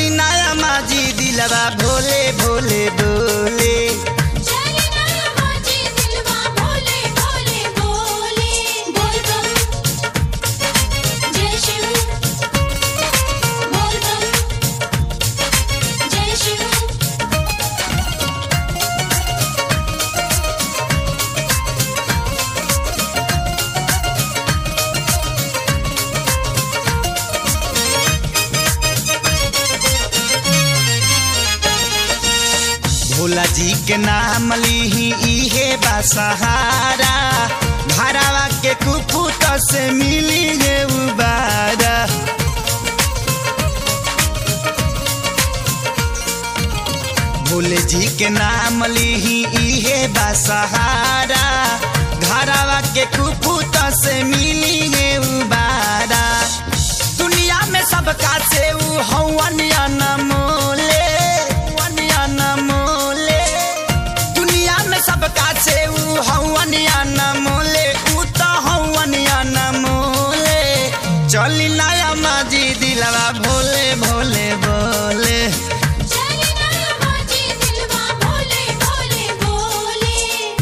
चली नया माजी दिलवा भोले भोले बोले चली ना माजी दिलवा भोले भोले बोले बोल बम जय शिव बोल बम जय शिव भोला जी के नाम लीही इहे बा सहारा भरावा के कुपुत से मिली है उबारा भोले जी के नाम लीही इहे बा सहारा घरावा के कुपुत से मिली है उबारा दुनिया में सबका से ऊ हवन अनमोले हवन अनमोले दुनिया में सबका से ऊ हवन अनमोले ऊ तो हवन अनमोले चली नया माजी दिलवा भोले भोले बोले चली ना माजी दिलवा भोले भोले बोले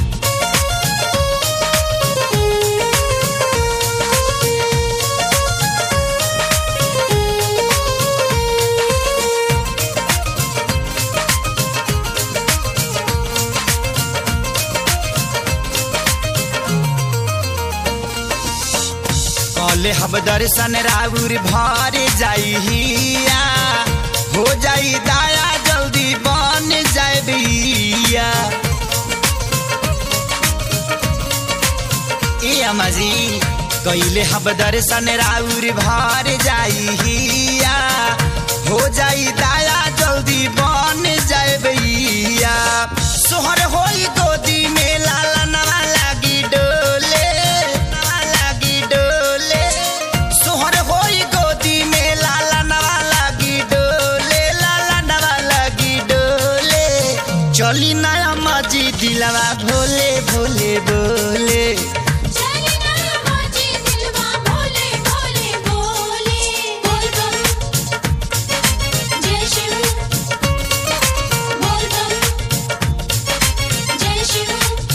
कले हब दर्शन राउर भर जाई हिया हो जाई दाया जल्दी बन जाए बिया ए अमाजी कैले हब दर्शन राउर भर जाई हिया हो जाई दाया जल्दी बन जाए बिया सोहर होई गोदी में लाला नवा लागी डोले नवा लागी डोले सोहर होई गोदी में लाला नवा लागी डोले लाला नवा लागी डोले चली नया माजी दिलवा भोले भोले बोले चली ना माजी दिलवा भोले भोले बोले बोल बम जय शिव बोल बम जय शिव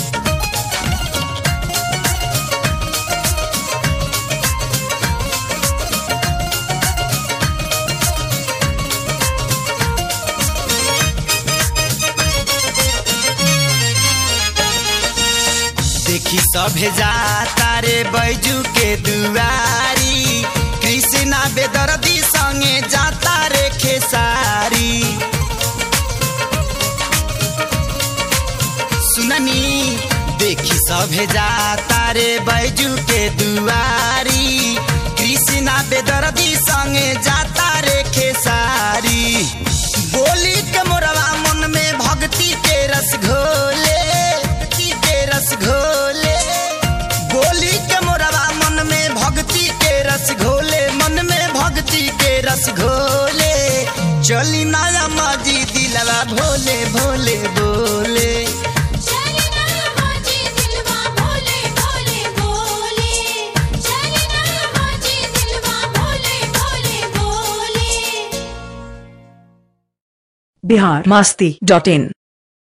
देखी सभे जाता रे बैजू के दुआरी कृष्णा बेदर्दी संगे जाता रे खेसारी सुननी देखी सभे जाता रे बैजू के दुआरी कृष्णा बेदर्दी संगे जाता रे खेसारी बोली के मोरवा मन में भक्ति के रस घोले भक्ति के रस घोले बोली के मोरवा मन में भक्ति के रस घोले मन में भक्ति के रस घोले चली नया माजी दिलवा भोले भोले बोले चली ना माजी दिलवा भोले भोले बोले चली ना माजी दिलवा भोले भोले बोले बिहार मस्ती डॉट इन